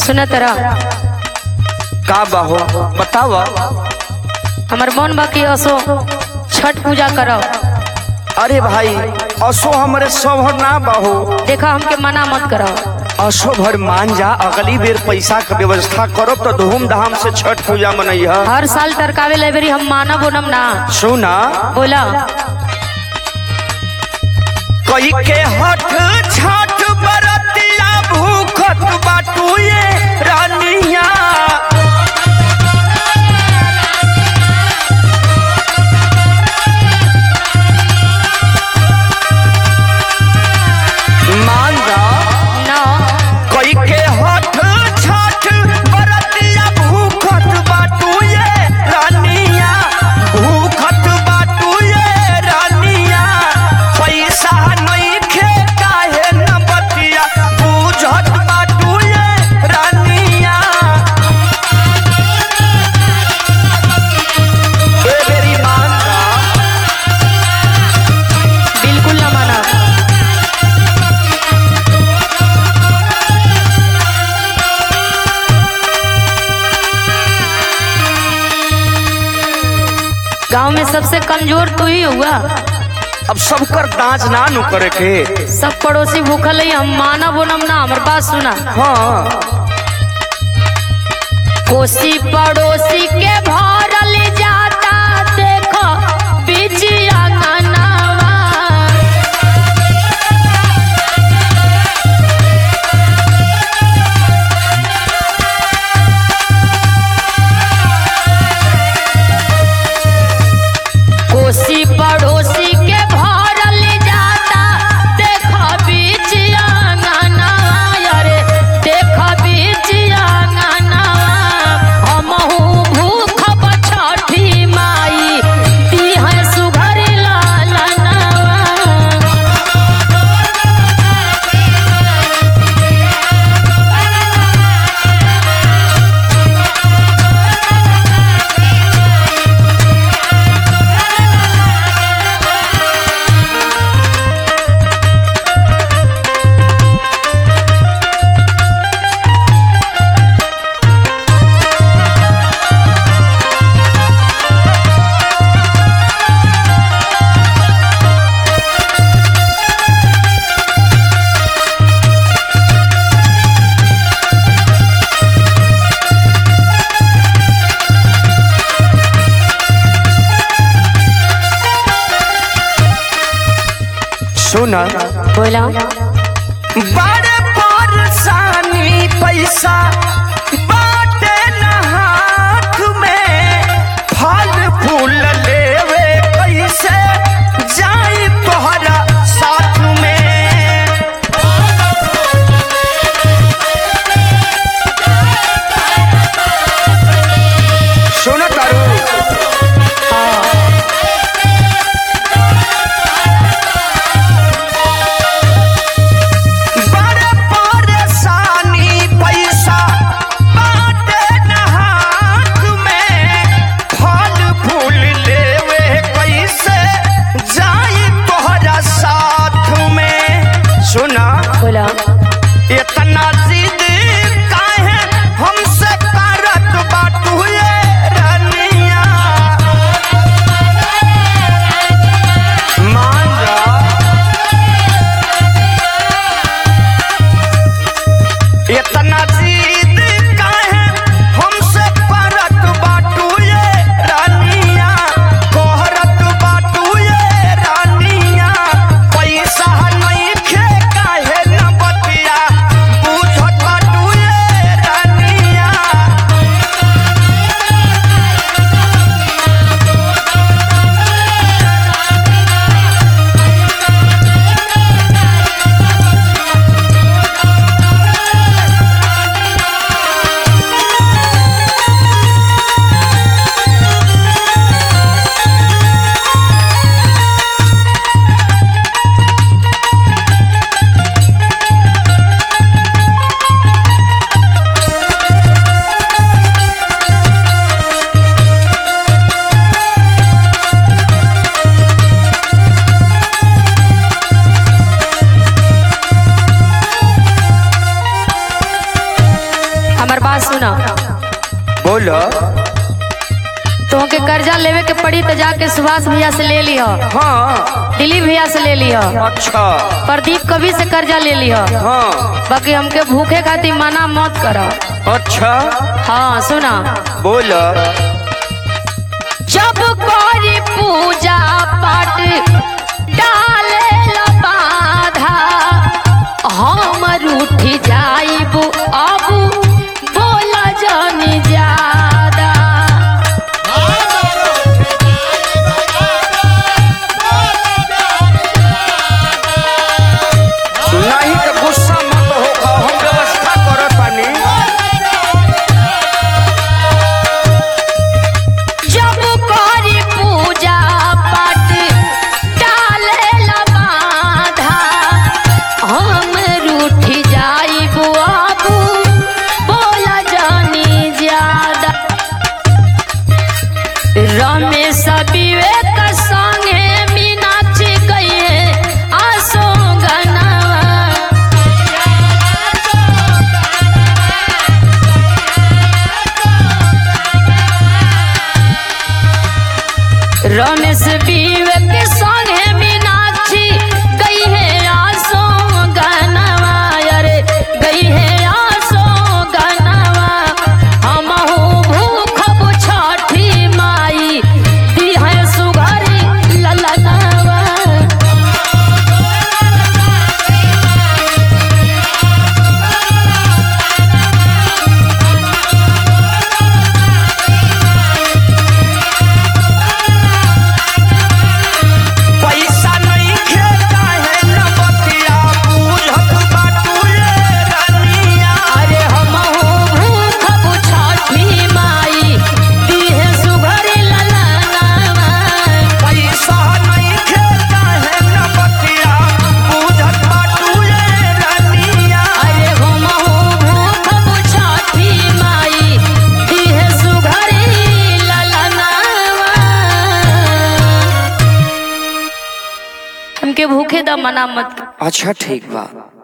सुना तरा का बाहो बतावा हमार मन बा कि असो छठ पूजा करब अरे भाई असो हमरे सब ना बाहो देखा हमके मना मत करब असो भर मान जा अगली बेर पैसा के व्यवस्था करब तो धूमधाम से छठ पूजा मनैया हर साल तरकावे लाइब्रेरी हम मानब ओनम ना सुना बोला कई के हठ छठ बरतिया भूखत बाटू ये रानिया मान जा ना कई के हठ छठ बरतिया भूखत बाटू ये रानिया भूखत बाटू ये रानिया पैसा नहीं खे काहे न बतिया बूझत बाटू ये रानिया ए बेरी मान जा बिल्कुल ना मानब गांव में सबसे कमजोर तू ही हुआ अब सबकर दांच ना नु करे के सब पड़ोसी भूखल है हम मानब ओनम ना हमर बात सुना हाँ कोसी पड़ोसी के भरल जाता देखो बिजिया अंगनावा कोसी पड़ोसी के भरल जाता देखो बिजिया अंगनावा अरे देखो बिजिया अंगनावा हमहू भूखब छठी माई दिहे सुघर लालनावा सुना बोला बड़े परेशानी पैसा बाटे न हाथ में फल फूल लेवे कैसे जाई तोहरा साथ में सुन तारू बड़े परेशानी पैसा बाटे न हाथ में फल फूल लेवे कैसे जाई तोहरा साथ में सुना बोला इतना जिद काहे हमसे करत बाटू ये रनिया मान जा इतना जिद काहे हमसे करत बाटू ये रानिया कोहरत बाटू ये रानिया पैसा नहीं खे काहे न बतिया बुझत बात सुना बोलो तुमके कर्जा लेवे के पड़ी तो जाके सुभाष भैया से ले लिह हाँ दिलीप भैया से ले लिह अच्छा प्रदीप कवि से कर्जा ले लिह हाँ बाकी हमके भूखे खातिर मना मत कर अच्छा हाँ सुना बोलो जब करी पूजा पाठ डाले ला बाधा हम रूठ जाइब अब बोला जानी ज्यादा नहीं तो गुस्सा मत हो हम व्यवस्था करत बानी जब करी पूजा पाठ डाले ला बाधा हम रूठ जाइब अब बोला जानी ज्यादा रमेश विवेक संगे मीनाक्षी गए आसो गनवा रमेश विवेक संगे मीनाक्षी गई है आसो गनवा अरे गई है आसो गनवा हम भूखब छठी माई दी है सुघरी ललनवा पैसा नहीं खेता है न बतिया पूछत बाटुए रनिया अरे हम भूखब छठी माई दी है सुघरी ललनवा पैसा नहीं खेता है न बतिया पूछत बाटुए रनिया अरे हम भूखब छठी माई दी है सुघरी ललनवा हमके भूखे द मना मत अच्छा ठीक बा